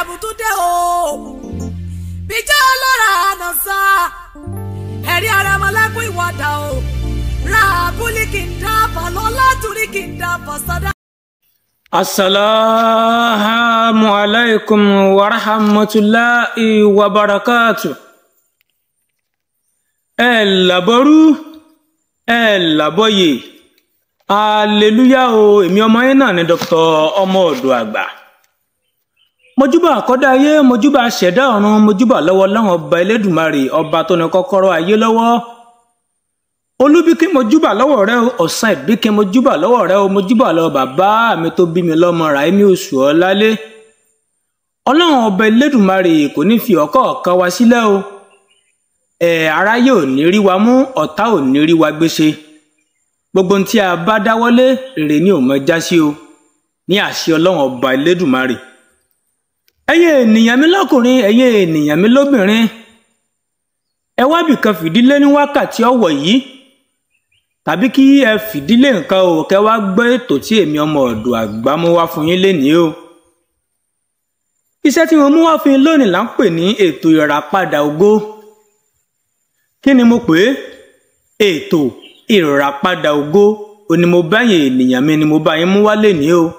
àbùtúndé o bíjẹ́ ọlọ́ra àná sá ẹ̀rí ara ọmọlágún ìwọ́dà o ra abúlé kì í dábàá lọ́lá torí kì í dábàá sọ́dá. asalaamu alaykum wa rahmatulahi wa barakatu. ẹ làbọrú ẹ làbọyè aleluya o èmi ọmọ yẹn náà ni dr ọmọ ọ̀dọ̀ àgbà mojúbà àkọ́dá ayé mojúbà ṣẹ̀dá ọ̀run mojúbà lọ́wọ́ láwọn ọba elédùnmarè ọba tó ní kọ́kọ́rọ́ ayé lọ́wọ́ olúbíkí mojúbà lọ́wọ́ rẹ o ọ̀sán ìbíkí mojúbà lọ́wọ́ rẹ o mojúbà lọ́wọ́ bàbá mi tó bí mi lọ́mọ ràímí oṣù ọ̀lálé ọlọ́run ọba elédùnmarè kò ní fi ọ̀kọ́ ọ̀kan wa sílẹ̀ o ẹ̀ aráyé ò ní rí wa mú ọ̀tá ò ní rí wa gbéṣe gbogbo ohun tí a bá dáwọ́lé rere ni ò mọ já sí o ní àṣẹ ọlọ́run ọba elédùnmarè ẹ̀yin ènìyàn mi lọ́kùnrin ẹ̀yin ènìyàn mi lóbìnrin ẹ wá bìkan fìdílé ní wákàtí ọ̀wọ̀ yìí tàbí kí ẹ fìdílé nǹkan o kẹ wá gbọ́ ètò tí èmi ọmọ ọ̀dọ̀ àgbà mú wá fún yín lénìí o iṣẹ́ tí mo mú wá fún yín lónìí là ń pè ní ètò ìràpadà ògo kí ni mo pè é ètò ìràpadà ògo ò ní mo bá yín ènìyàn mi ni mo bá yín mú wá lénìí o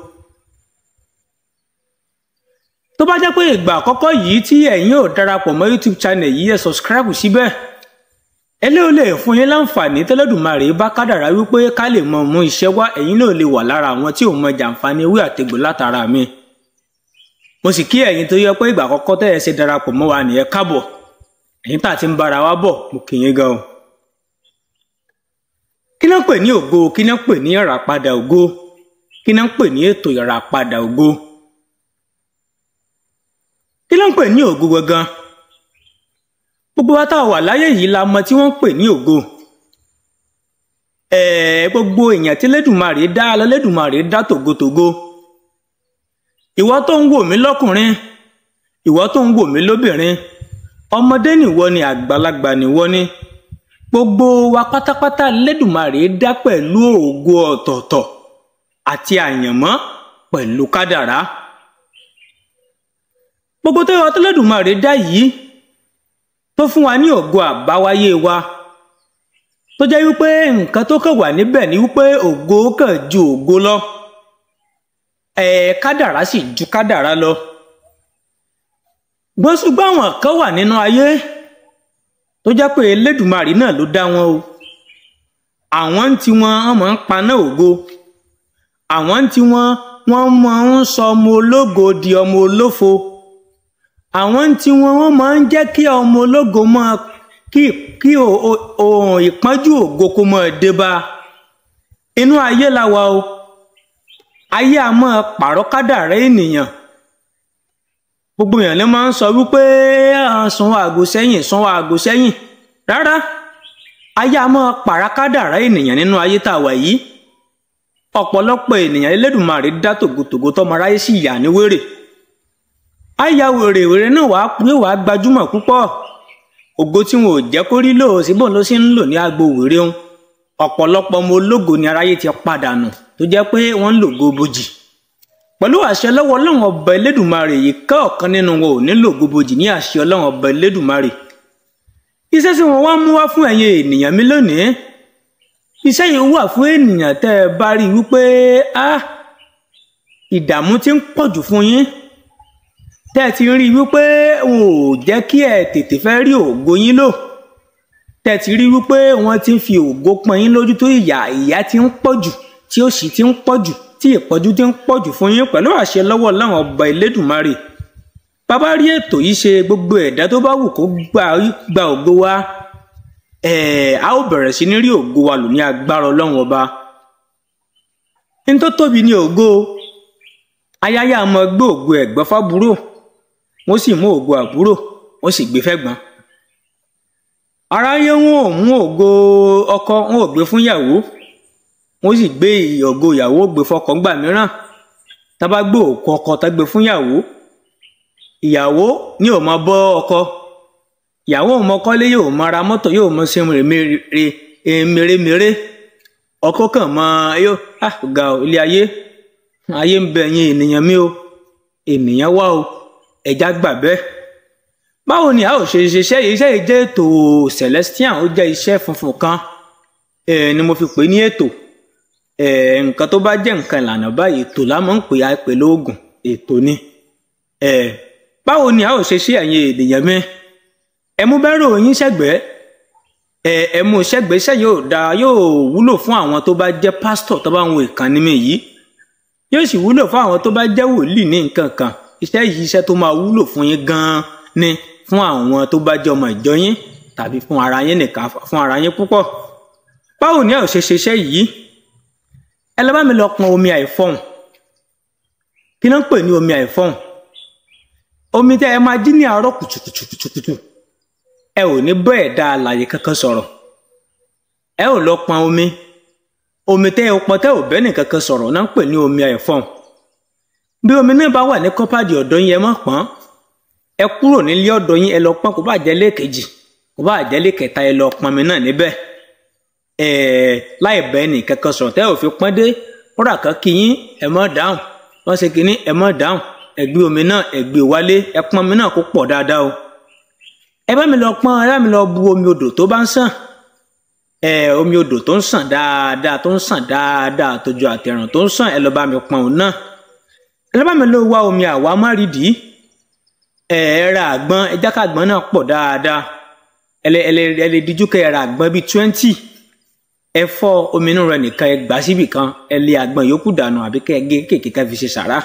tó bá jẹ́ pé ìgbà àkọ́kọ́ yìí tí ẹ̀yin ò darapọ̀ mọ́ youtube channel yìí ẹ subscribe síbẹ̀ eléyìí lè fún yín láǹfààní tẹ́lẹ̀dùmarè bá kádàrá wípé ká lè mọ mú iṣẹ́ wá ẹ̀yin náà lè wà lára àwọn tí ò mọ jàǹfààní ewé àtegbò látara mi mo sì kí ẹ̀yin tó yẹ pé ìgbà àkọ́kọ́ tẹ́ ẹ ṣe darapọ̀ mọ́ wa nìyẹn káàbọ̀ ẹ̀yin tá a ti ń bára wa bọ̀ mo kì yín gan o kí náà pè ní ògo kí náà pè ní ìràpadà ògo kí náà pè ní ètò ìràpadà ògo kí ló ń pè ní ògo gangan gbogbo wa tá a wà láyé yìí la mọ tí wọ́n ń pè ní ògo ẹ̀ẹ́ gbogbo èèyàn tí lẹ́dùnmarè dá lọ lẹ́dùnmarè dá tògótògó ìwọ tó ń wò mí lọ́kùnrin ìwọ tó ń wò mí lóbìnrin ọmọdé nìwọ ni àgbàlagbà nìwọ ni gbogbo wa pátápátá lẹ́dùnmarè dá pẹ̀lú ògo ọ̀tọ̀ọ̀tọ̀ àti àyànmọ́ pẹ̀lú kádàrá gbogbo tó yọ tọ́lẹ́dùmarè dá yìí tó fún wa ní ògo àbáwáyé wa tó jẹ́ wípé nǹkan tó kàn wà níbẹ̀ ni wípé ògo kàn ju ògo lọ ẹ̀ kádàrá sì ju kádàrá lọ gbọ́n ṣùgbọ́n àwọn kan wà nínú ayé tó jẹ́ pé Elédùmarè náà ló dá wọn o àwọn ń tiwọn wọn máa ń paná ògo àwọn ń tiwọn wọn máa ń sọ ọmọ ológo di ọmọ olófo àwọn tí wọn wọn máa ń jẹ́ kí ọmọ ológo máa kí kí ohun ìpọ́njú ògo kó máa dé bá inú ayé la wà o ayé a máa pààrọ̀ kádàrá ènìyàn gbogbo èèyàn ló máa ń sọ wípé sanwó àgò sẹ́yìn sanwó àgò sẹ́yìn rárá ayé a máa pààrọ̀ kádàrá ènìyàn nínú ayé tá a wà yìí ọ̀pọ̀lọpọ̀ ènìyàn Elédùmarè dá tògótògó tọmọ aráyé sì yà ní wèrè àyà wèrèwèrè náà wàá pé wàá gbajúmọ̀ púpọ̀ ògo tí wọn ò jẹ́ kó rí lò síbò ló sì ń lò ní agbo wèrè òun ọ̀pọ̀lọpọ̀ ọmọ ológo ni aráyé ti padànù tó jẹ́ pé wọ́n ń lògo bojì pẹ̀lú àṣẹ lọ́wọ́ ọlọ́run ọba elédùnmarè yìí ká ọ̀kan nínú wọn ò ní lògo bojì ní àṣẹ ọlọ́run ọba elédùnmarè iṣẹ́ tí wọ́n wá mú wá fún ẹ̀yin ènìyàn mi lónìí iṣẹ́ yìí wà fún ènìyàn tẹ́ ẹ bá rí wípé ah ìdààmú ti ń pọ̀jù fún yín tẹ́ ẹ ti rí wípé wọn ò jẹ́ kí ẹ tètè fẹ́ rí ògo yín lò tẹ́ ẹ ti rí wípé wọ́n ti ń fi ògo pọ́n yín lójú tó ìyà ìyà ti ń pọ̀jù tí òṣì ti ń pọ̀jù tí ìpọ́njú ti ń pọ̀jù fún yín pẹ̀lú àṣẹ lọ́wọ́ láwọn ọba Elédùmarè bàbá rí ètò yìí ṣe gbogbo ẹ̀dá tó bá wù kó gba ògo wa ẹ̀ a ó bẹ̀rẹ̀ sí ní rí ògo wa lò ní agbára ọlọ́run ọba ní tó tóbi ní ògo ayáyá mọ gbé ògo ẹ̀gbọ́n fábúrò wọ́n sì mú ògo àbúrò wọ́n sì gbé fẹ́gbọ́n aráyé wọn ò mú ògo ọkọ wọn ò gbé fún ìyàwó wọ́n sì gbé ògo ìyàwó gbé fọ́kọ ńgbà mìíràn tábà gbé òkú ọkọ tá gbé fún ìyàwó ìyàwó ní ò mọ bọ́ ọkọ ìyàwó ò mọ kọ́lé yóò mọ ra mọ́tò yóò mọ ṣe mèremère ọkọ kàn mọ yóò ah ga ilé ayé ayé ń bẹ ẹ̀yin ènìyàn mi o ènìyàn wá o ẹja gbà bẹ́ẹ̀ báwo ni a ò ṣe ṣiṣẹ́ yìí iṣẹ́ yìí jẹ́ ètò celestial ó jẹ́ iṣẹ́ funfun kan ni mo fi pè ní ètò nǹkan tó bá jẹ́ nǹkan ìlànà báyìí ètò la máa ń pè á pè lóògùn ètò ni báwo ni a ò ṣe ṣe ẹ̀yin ènìyàn mi ẹ mú bẹ́rù yín sẹ́gbẹ̀ẹ́ ẹ mú sẹ́gbẹ̀ẹ́ iṣẹ́ yóò da yóò wúlò fún àwọn tó bá jẹ́ pásítọ̀ tó bá ń wo ìkànnì mi yìí yóò sì wúlò fún àwọn tó bá jẹ́ wòlíì ní nǹkan kan iṣẹ́ yìí iṣẹ́ tó máa wúlò fún yín gan-an ni fún àwọn tó bá jẹ́ ọmọ ìjọ yín tàbí fún ara yín nìkan fún ara yín púpọ̀ báwo ni a ò ṣe ṣe iṣẹ́ yìí ẹ lọ bá mi lọ pọn omi àìfọ̀hún kí ló ń pè ní omi àìfọ̀hún omi tẹ́ ẹ máa jí ní àárọ̀ kùtùkùtùkùtù ẹ ò ní bọ́ ẹ̀dá alàyè kankan sọ̀rọ̀ ẹ ò lọ pọn omi omi tẹ́ ẹ pọn tẹ́ ò bẹ́ẹ̀ nìkankan sọ̀rọ̀ náà ń pè ní omi àìfọ̀hún bí omi náà bá wà ní kọ́pàdì ọ̀dọ́ yín ẹ má pọ́n ẹ kúrò nílé ọ̀dọ́ yín ẹ lọ pọ́n kó bá jẹ́ lẹ́ẹ̀kejì kó bá jẹ́ lẹ́ẹ̀kẹta ẹ lọ pọn mi náà níbẹ̀ ẹ láì bẹ́ẹ̀ nìkankan sọ̀rọ̀ tẹ́ ò fi pọ́n dé kódà kan kí yín ẹ má dáhùn wọ́n ṣe kínní ẹ má dáhùn ẹ gbé omi náà ẹ gbé wálé ẹ pọn omi náà kó pọ̀ dáadáa o ẹ bá mi lọ pọn ẹ bá mi lọ bu omi odò tó bá ń sàn ẹ omi odò tó ń sàn dáadáa tó ń sàn dáadáa tójú àtẹrùn tó ń sàn ẹ lọ bá mi pọn òun náà ẹ lọ bá mi lọ wá omi àwa márìdì ẹ ẹ ra àgbọn ẹ jákà àgbọn náà pọ̀ dáadáa ẹ lè ẹ lè ẹ lè díjú kẹ ẹ ra àgbọn bíi twenty ẹ fọ́ omi inú rẹ̀ nìkan ẹ gbà síbì kan ẹ lé àgbọn yòókù dànù àbí kẹ ẹ gé kéèké ká fi ṣe sàrà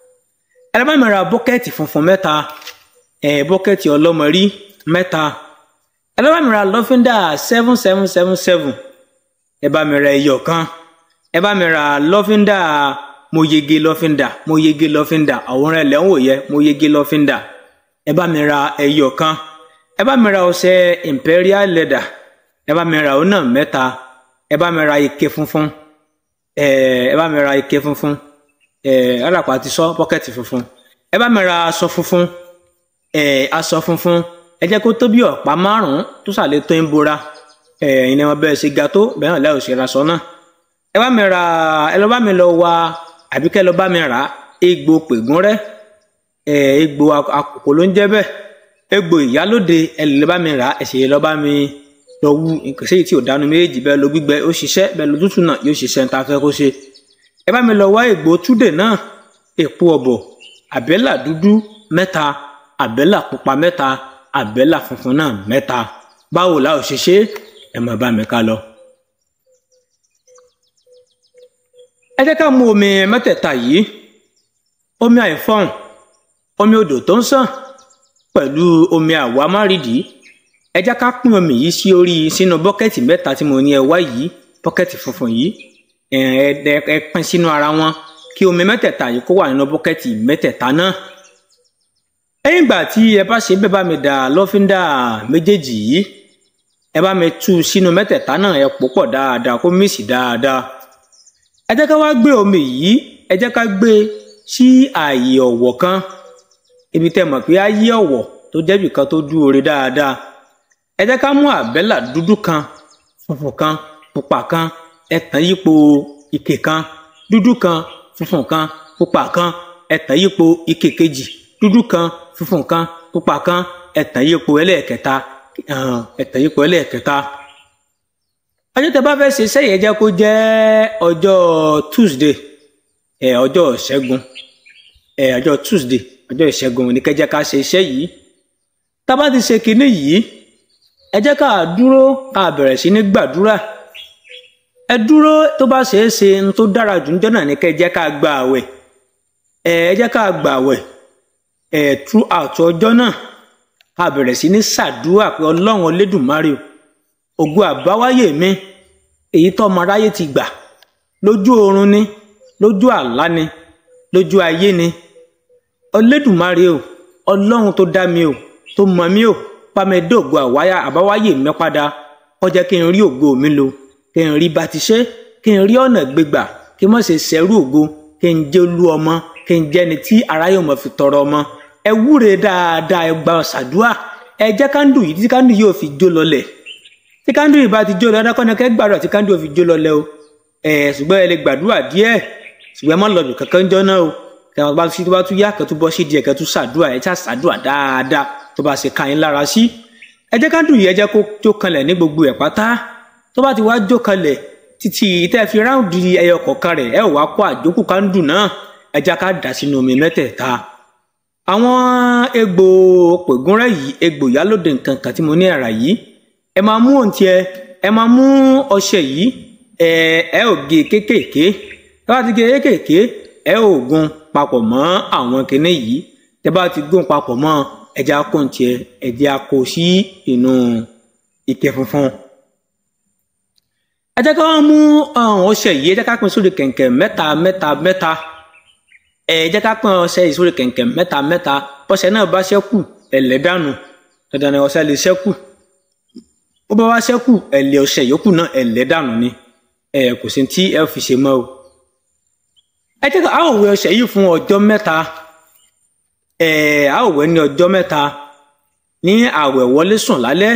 ẹ lọ bá mi ra bọ́kẹ́ẹ̀tì funfun mẹ́ta ẹ bọ́kẹ́ẹ̀tì ọlọ́mọrí mẹ́ta ẹ lọ bá mi ra lọ́fíńdà seven seven seven seven ẹ bá mi ra ẹyọ kan ẹ bá mi ra lọ́fíńdà mo yege lọ́fíńdà mo yege lọ́fíńdà àwòrán ẹlẹ́ ń wò yẹ mo yege lọ́fíńdà ẹ bá mi ra ẹyọ kan ẹ bá mi ra ọṣẹ imperial leather ẹ bá mi ra òun náà mẹ́ta ẹ bá mi ra ike funfun ẹ ẹ bá mi ra ike funfun ẹ ọlọpàá ti sọ bọ́kẹ́tì funfun ẹ bá mi ra aṣọ funfun ẹ aṣọ funfun ẹ jẹ́ kó tó bí ọ̀pá márùn-ún tó sàlẹ̀ tó ń bora ẹ ìní wọn bẹ́ẹ̀ ṣe ga tó bẹ́ẹ̀ náà lẹ́yìn òṣèré aṣọ náà ẹ bá mi ra ẹ lọ bá mi lọ wa àbí kẹ́ lọ bá mi rà egbò pègún rẹ ẹ egbò àkókò ló ń jẹ́ bẹ́ẹ̀ egbò ìyálóde ẹ lè lọ bá mi rà ẹ sì lọ bá mi lọ wú nǹkan sí èyí tí ò dánu méjèèjì bẹ́ẹ̀ lọ gbígbẹ ó ṣiṣẹ́ bẹ́ẹ̀ lọ tútù náà yóò ṣiṣẹ́ ní ta fẹ́ kó ṣe ẹ bá mi lọ wá egbò túdè náà èpo ọ̀bọ̀ àbẹ́là dúdú mẹ́ta àbẹ́là pupa mẹ́ta àbẹ́là funfun náà mẹ́ta báwo la ò ṣe ṣe ẹ máa bá mi ká lọ. ẹ jẹ́ ká mú omi mẹ́tẹ̀ẹ̀ta yìí omi àìfọ̀hún omi odò tó ń sàn pẹ̀lú omi àwa márìdìí ẹ jẹ́ ká pín omi yìí sí orí sínú bọ́kẹ́tì mẹ́ta tí mo ní ẹ wá yìí bọ́kẹ́tì funfun yìí ẹ ẹ ẹ pín sínú ara wọn kí omi mẹ́tẹ̀ẹ̀ta yìí kó wà nínú bọ́kẹ́tì mẹ́tẹ̀ẹ̀ta náà lẹ́yìn ìgbà tí ẹ bá ṣe bẹ́ẹ̀ bá mi dà lọ́fíńdà méjèèjì yìí ẹ bá mi tú sínú mẹ́tẹ̀ẹ̀ta náà ẹ pò pọ̀ dáadáa kó mísì dáadáa ẹ jẹ́ ká wá gbé omi yìí ẹ jẹ́ ká gbé sí ààyè ọ̀wọ̀ kan ibi tẹ́ mọ̀ pé á yí ọ̀wọ̀ tó jẹ́bì kan tó dúore dáadáa ẹ jẹ́ ká mú àbẹ́là dúdú kan funfun kan pupa kan ẹ tàn yípo ike kan dúdú kan funfun kan pupa kan ẹ tàn yípo ike kejì dúdú kan funfun kan pupa kan ẹ tàn yípo ẹlẹ́ẹ̀kẹta ẹ tàn yípo ẹlẹ́ẹ̀kẹta ọjọ́ tẹ́ bá fẹ́ ṣe iṣẹ́ yẹn jẹ́ kó jẹ́ ọjọ́ Tuesday ẹ ọjọ́ ìṣẹ́gun ẹ ọjọ́ Tuesday ọjọ́ ìṣẹ́gun ní kẹjẹ́ ká ṣe iṣẹ́ yìí tá a bá ti ṣe kinní yìí ẹ jẹ́ ká dúró ká bẹ̀rẹ̀ sí ní gbàdúrà ẹ dúró tó bá ṣeé ṣe ń tó dára jù níjọ́ náà ní kẹjẹ́ ká gba àwẹ̀ ẹ ẹ jẹ́ ká gba àwẹ̀ ẹ throughout ọjọ́ náà ká bẹ̀rẹ̀ sí ní ṣàdúrà pé ọlọ́run Olódùmarè ògo àbáwáyé mi èyí tó ọmọ aráyé ti gbà lójú oorun ni lójú àlá ni lójú ayé ni Olódùmarè o ọlọ́run tó dá mi o tó mọ mi o pàmẹ́dé ògo àwáyà àbáwáyé mi padà kó jẹ́ kí n rí ògo mi lò kí n rí bá ti ṣe kí n rí ọ̀nà gbégbà kí n má ṣe ṣẹ́rú ògo kí n jẹ́ olú ọmọ kí n jẹ́ ni tí aráyé mọ̀ fi tọrọ ọmọ ẹ wúre dáadáa ẹ gba ṣàdúrà ẹ jẹ́ kándù yìí tí kándù yóò fi jó lọlẹ̀ tí kándù yìí bá ti jó lọ dákọ́ni kẹ́ gbàdúrà tí kándù yóò fi jó lọlẹ̀ o ẹ ṣùgbọ́n ẹ lè gbàdúrà díẹ̀ ṣùgbọ́n ẹ má lọ bì kankan jọ náà o tẹ̀wọ́n bá tún bá tún yá kẹ́tù bọ́ sí díẹ̀ kẹ́tù ṣàdúrà ẹ̀ ṣá ṣàdúrà dáadáa tó bá ṣe ká yín lára sí ẹ jẹ́ ká dùn yìí ẹ jẹ́ kó jó kanlẹ̀ ní gbogbo ẹ̀ pátá tó bá ti wá jó kanlẹ̀ títí tẹ́ fi ráùndì ẹyọ kọ̀ọ̀kan rẹ̀ ẹ ò wá kó àjókù kándù náà ẹ jẹ́ ká dà sínú omi mẹ́tẹ̀ẹ̀ta àwọn egbò pègúnrẹ́ yìí egbò ìyálòdè nǹkan kan tí mo ní ara yìí ẹ máa mú òǹtí ẹ ẹ máa mú ọṣẹ yìí ẹ ẹ ò gé kéékèèké ẹ bá ti gé kéékèèké ẹ ò gún papọ̀ mọ́ àwọn kinní yìí tẹ bá ti gún papọ̀ mọ́ ẹja kó òǹtí ẹ ẹjẹ kó sí inú ike funfun ẹ jẹ́ ká wọ́n mú ọṣẹ yìí ẹ jẹ́ ká pín sórí kẹ̀kẹ́ mẹ́ta mẹ́ta mẹ́ta ẹ jẹ́ ká pín ọṣẹ yìí sórí kẹ̀kẹ́ mẹ́ta mẹ́ta ọṣẹ náà bá ṣẹ́kù ẹ̀lẹ́ dànù dandan ni ọṣẹ lè ṣẹ́kù ó bá wá ṣẹ́kù ẹ̀lẹ́ ọṣẹ yòókù náà ẹ̀lẹ́ dànù ni ẹ kò sí tí ẹ fi ṣe mọ́ o. ẹ jẹ́ ká a ó wẹ̀ ọṣẹ yìí fún ọjọ́ mẹ́ta ẹ a ó wẹ̀ ní ọjọ́ mẹ́ta ní àwẹ̀ wọlé sùn lálẹ́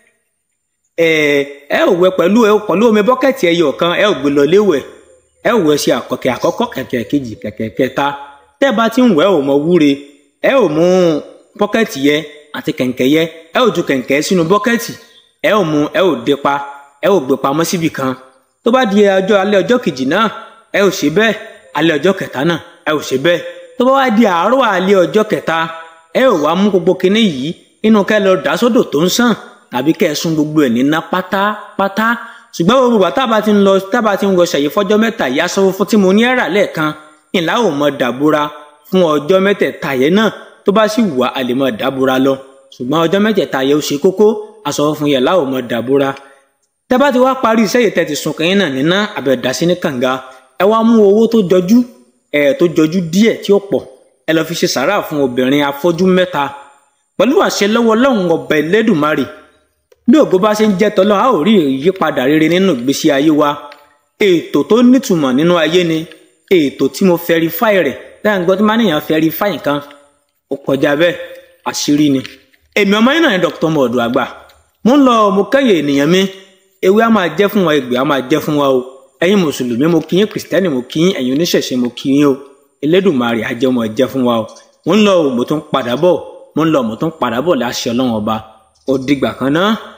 ẹ ẹ ò wẹ̀ pẹ̀lú ẹ pẹ̀lú omi bọ́kẹ́tì ẹyọ kan ẹ ò gbé lọ léwẹ̀ ẹ ò wẹ̀ sí àkọkẹ àkọ́kọ́ kẹ̀kẹ́ kejì kẹ̀kẹ́ kẹta tẹ́ bá ti ń wẹ̀ ò mọ wúre ẹ ò mú bọ́kẹ́tì yẹ àti kẹ̀kẹ́ yẹ ẹ ò ju kẹ̀kẹ́ sínú bọ́kẹ́tì ẹ ò mú ẹ ò dé pa ẹ ò gbé pamọ́ síbì kan tó bá di ọjọ́ alẹ́ ọjọ́ kejì náà ẹ ò ṣe bẹ́ẹ̀ alẹ́ ọjọ́ kẹta náà ẹ ò ṣe bẹ́ẹ̀ tó bá wá di àárọ̀ alẹ́ ọjọ́ kẹta ẹ ò wá mú gbogbo kinní yìí inú kẹ́ lọ dà sódò tó ń sàn tàbí kẹ́ ẹ sún gbogbo ẹ̀ níná pátápátá ṣùgbọ́n gbogbo bàtà bá ti ń lọ tábà ti ń wọ ṣàyè fọ́jọ́ mẹ́ta ìyá sọ fún tí mo ní ẹ̀rà lẹ́ẹ̀kan ìlà ò mọ dàbúra fún ọjọ́ mẹ́tẹ̀ẹ̀ta yẹn náà tó bá sì wà á lè mọ dàbúra lọ ṣùgbọ́n ọjọ́ mẹ́tẹ̀ẹ̀ta yẹn ó ṣe kókó aṣọ fún yẹn láò mọ dàbúra tẹ́ bá ti wá parí iṣẹ́ yìí tẹ́ ti sùn kẹ́yìn náà níná àbẹ̀dá sí ní kànga ẹ wá mú owó tó jọjú ẹ tó jọjú díẹ̀ tí ó pọ̀ ẹ lọ fi ṣe sàrà fún obìnrin afọ́jú mẹ́ta pẹ̀lú àṣẹ lọ́wọ́ Ọlọ́run ọba Ẹlẹ́dùmarè bí ògo bá ṣe ń jẹ́ tọ́lọ́ a ò rí ìyípadà rere nínú ìgbésí ayé wa ètò tó nítumọ̀ nínú ayé ni ètò tí mo fẹ́rifáì rẹ̀ lẹ́yìn gbọ́ tí máa níyàn fẹ́rifáì nǹkan ó kọjá bẹ́ẹ̀ àṣírí ni. èmi ọmọ yín náà ni Dr. Mọ̀ọ́dù àgbà mo ń lọ mo kẹ́yẹ ènìyàn mi ewé a máa jẹ́ fún wa egbò a máa jẹ́ fún wa o ẹ̀yin mùsùlùmí mo kí yín kìrìsìtẹ́nì mo kí yín ẹ̀yin oníṣẹ̀ṣe mo kí yín o Elédùmarè ajẹ́mọ̀ jẹ́ fún wa o mo ń lọ mo tún padà bọ̀ mo ń lọ mo tún padà bọ̀ láṣẹ Ọlọ́run ọba ó dìgbà kan náà.